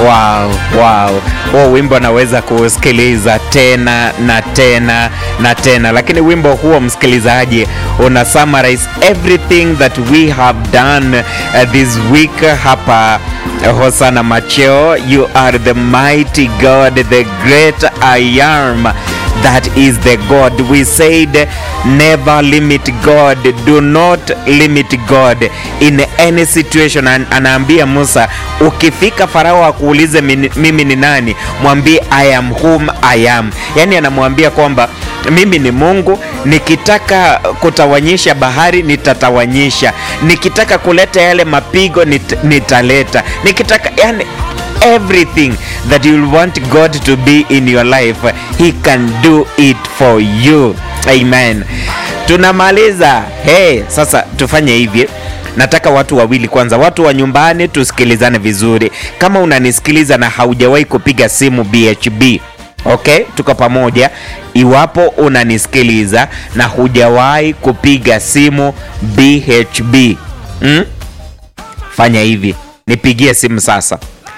Wow, wow. Huo wimbo naweza kusikiliza tena na tena na tena, lakini wimbo huo msikilizaji, una summarize everything that we have done uh, this week hapa uh, Hosana Macheo. You are the mighty God, the great I am that is the God. We said never limit God, do not limit God in any situation. An anaambia Musa, ukifika Farao akuulize mimi ni nani, mwambie I am whom I am. Yani anamwambia kwamba mimi ni Mungu, nikitaka kutawanyisha bahari nitatawanyisha, nikitaka kuleta yale mapigo nit, nitaleta, nikitaka yani everything that you want God to be in your life he can do it for you amen tunamaliza hey sasa tufanye hivi nataka watu wawili kwanza watu wa nyumbani tusikilizane vizuri kama unanisikiliza na haujawahi kupiga simu bhb okay tuko pamoja iwapo unanisikiliza na hujawahi kupiga simu bhb hmm? fanya hivi nipigie simu sasa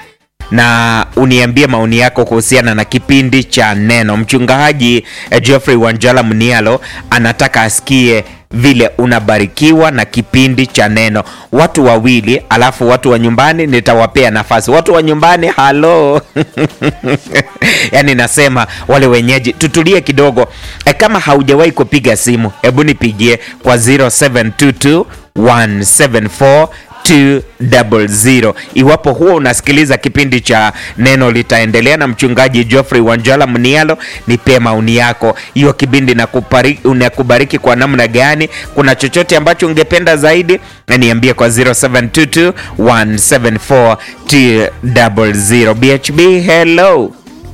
na uniambie maoni yako kuhusiana na kipindi cha neno. Mchungaji eh, Geoffrey Wanjala Mnialo anataka asikie vile unabarikiwa na kipindi cha neno. Watu wawili, alafu watu wa nyumbani nitawapea nafasi. Watu wa nyumbani, halo yani nasema wale wenyeji, tutulie kidogo. E, kama haujawahi kupiga simu, hebu nipigie kwa 0722 174 200 iwapo huwa unasikiliza kipindi cha neno litaendelea na mchungaji Geoffrey Wanjala Mnialo, nipe maoni yako. Hiyo kipindi unakubariki kwa namna gani? Kuna chochote ambacho ungependa zaidi, na niambie kwa 0722 174 200. BHB, hello.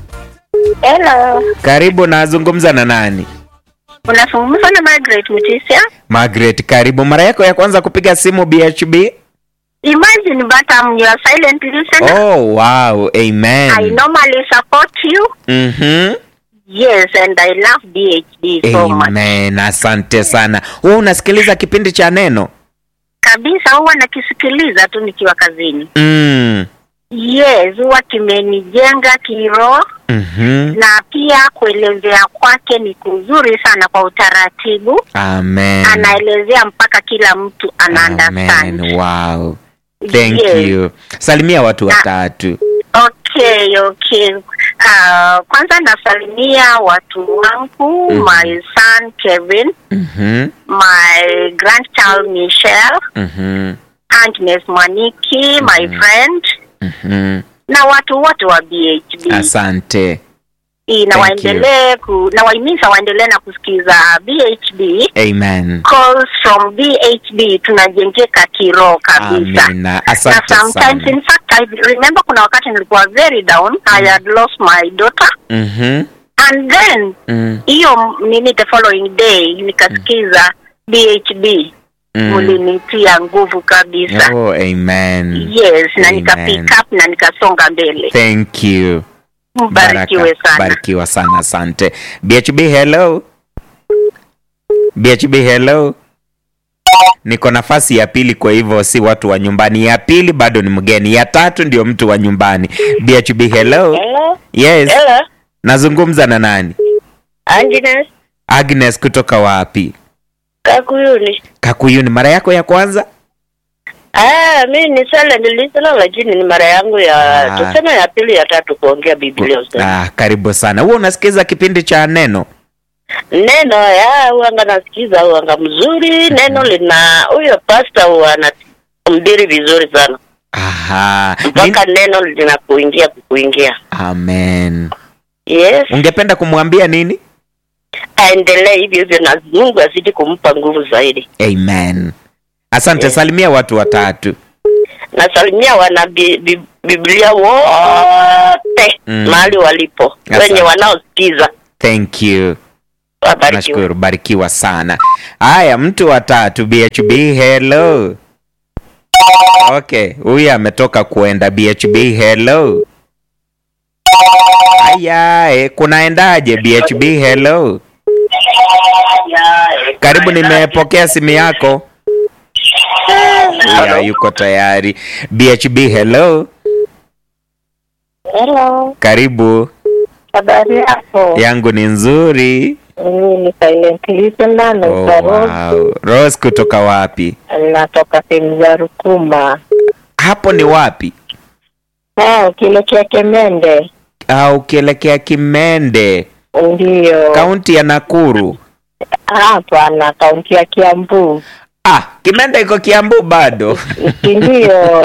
Hello. Karibu, nazungumza na nani? Unazungumza na Margaret Mutisia. Margaret, karibu. Mara yako ya kwanza kupiga simu BHB? Imagine but I'm your silent listener. Oh, wow. Amen. I normally support you. Mhm. Yes, and I love DHD so much. Amen. Asante sana. Wewe unasikiliza kipindi cha neno? Kabisa huwa nakisikiliza tu nikiwa kazini. Mm. Yes, huwa kimenijenga kiroho Mhm. na pia kuelezea kwake ni kuzuri sana kwa utaratibu. Amen. Anaelezea mpaka kila mtu ana understand. Amen. Wow. Thank Yes. you. Salimia watu watatu. Okay, okay. Uh, kwanza nasalimia watu wangu, Mhm. my son Kevin, Mhm. my grandchild Michelle, Mhm. Agnes Mwaniki, my Mhm. friend Mhm. na watu wote wa BHB. Asante. I, na Thank waendelee ku, na wahimiza waendelee na kusikiza BHB Amen. calls from BHB tunajengeka kiroho kabisa. Amina. na Asante sometimes sana. in fact I remember kuna wakati nilikuwa very down I had lost my daughter Mhm. and then Mm. hiyo nini the following day nikasikiza BHB Mm. mulinitia nguvu kabisa Oh, amen. yes na nika Amen. pick up na nikasonga mbele Thank you. mbarikiwe Baraka. sana Barikiwa sana, asante. BHB hello. BHB hello. Niko nafasi ya pili, kwa hivyo si watu wa nyumbani. Ya pili bado ni mgeni, ya tatu ndio mtu wa nyumbani. BHB hello. hello Yes, hello nazungumza na nani? Agnes Agnes kutoka wapi? Kakuyuni Kakuyuni. Mara yako ya kwanza? ah mimi ni silent listener lakini ni mara yangu ya Ah. tuseme ya pili ya tatu kuongea Biblia Ah, karibu sana. Huwa unasikiza kipindi cha neno? neno ya uanga nasikiza uanga mzuri neno lina huyo pasta huwa anahubiri vizuri sana Aha. Ni- mpaka neno linakuingia kukuingia Amen. yes Ungependa kumwambia nini? aendelee hivyo hivyo na mungu azidi kumpa nguvu zaidi Amen. Asante, Yes. salimia watu watatu. nasalimia wana bi, bi, biblia wote Mm. mahali walipo Asante. wenye wanaosikiza Thank you. wabarikiwe Nashukuru, barikiwa sana. Haya, mtu wa tatu BHB, hello. Okay, huyu ametoka kuenda BHB, hello. Haya, eh, kunaendaje BHB, hello. Karibu, nimepokea simu yako. Huyu yuko tayari. BHB, hello. Hello, Karibu. habari yako? Yangu ni nzuri. Mimi ni silent listener na Oh, Rose. wow. Rose kutoka wapi? Natoka sehemu za Rukuma. Hapo ni wapi? Ah, ukielekea Kemende. Ah, ukielekea Kimende, Ndiyo. kaunti ya Nakuru. Hapana, kaunti ya Kiambu. Ah, Kimende iko Kiambu bado. Si ndio?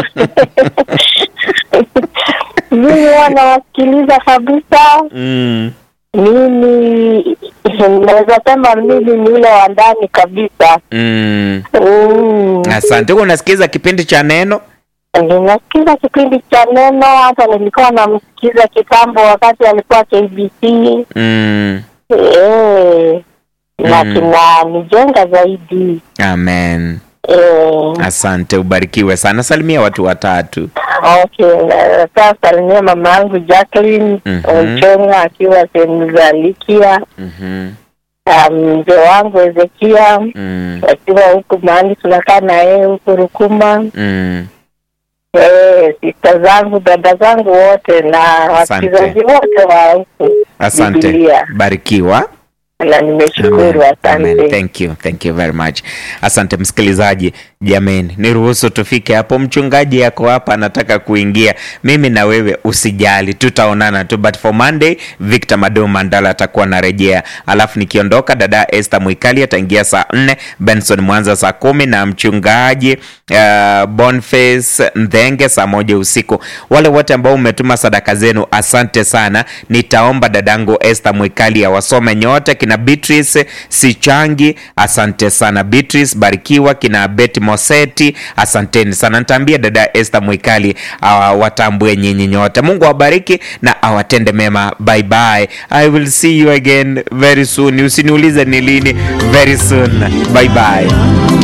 Mimi huwa nawasikiliza kabisa. mm. Mimi naweza sema mimi ni ule wa ndani kabisa. Mm. Mm. Asante. Huwa unasikiza kipindi cha neno? Ninasikiza kipindi cha neno, hata nilikuwa namsikiza kitambo wakati alikuwa KBC. Mm. Eh, na Mm. kinanijenga zaidi. Amen. Eh, Asante, ubarikiwe sana. Salimia watu watatu. okay, nataka salimia mama yangu Jacqueline Mhm. Ochonga akiwa sehemu za Likia, Mhm. ah, mzee wangu Ezekia Mm. akiwa huku mahali tunakaa na yeye huku Rukuma. Mm. Eh, sista zangu, dada zangu wote na Asante. wasikilizaji wote wa huku Asante. Biblia. Barikiwa. na nimeshukuru, Amen. Amen. asante. Thank you. Thank you very much. Asante msikilizaji. Jameni, niruhusu tufike hapo. Mchungaji yako hapa anataka kuingia. Mimi na wewe usijali, tutaonana tu, but for Monday Victor Mado Mandala atakuwa anarejea, alafu nikiondoka, dada Esther Mwikali ataingia saa nne, Benson Mwanza saa kumi na mchungaji uh, Boniface Ndhenge saa moja usiku. Wale wote ambao umetuma sadaka zenu, asante sana. Nitaomba dadangu Esther Mwikali awasome nyote, kina Beatrice Sichangi, asante sana Beatrice, barikiwa. Kina Betty Moseti, asanteni sana. Nitaambia dada Esther Mwikali awatambue nyinyi nyote. Mungu awabariki na awatende mema. Bye bye. I will see you again very soon. Usiniulize ni lini, very soon. Bye bye.